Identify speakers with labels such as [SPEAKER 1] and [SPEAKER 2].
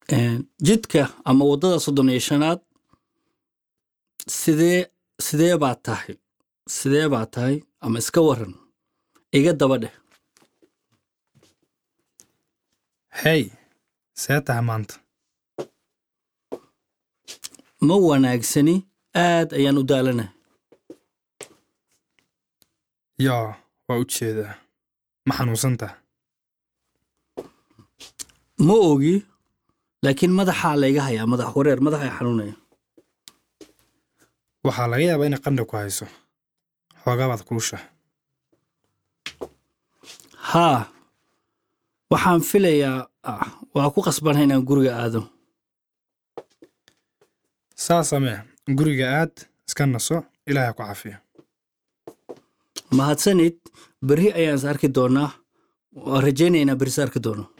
[SPEAKER 1] jidka ama waddada soddon iyo shanaad sidee sidee baa tahay sidee baa tahay ama iska waran iga daba dheh
[SPEAKER 2] hey see tahay maanta
[SPEAKER 1] ma wanaagsani aad ayaan u daalanahay
[SPEAKER 2] yaa waa u jeedaa ma xanuunsan taha
[SPEAKER 1] ma ogi laakiin madaxaa layga hayaa madax wareer madaxa xanuunaya
[SPEAKER 2] waxaa laga yaabaa inay qandha ku hayso xoogaabaad kulusha
[SPEAKER 1] haa waxaan filayaa ah, waa ku qasbanay inaan guriga aado
[SPEAKER 2] saa samee guriga aad iska naso ilaahay ku cafiyo
[SPEAKER 1] mahadsanid berri ayaan is arki doonaa waan rajaynaya inaan berri is arki doono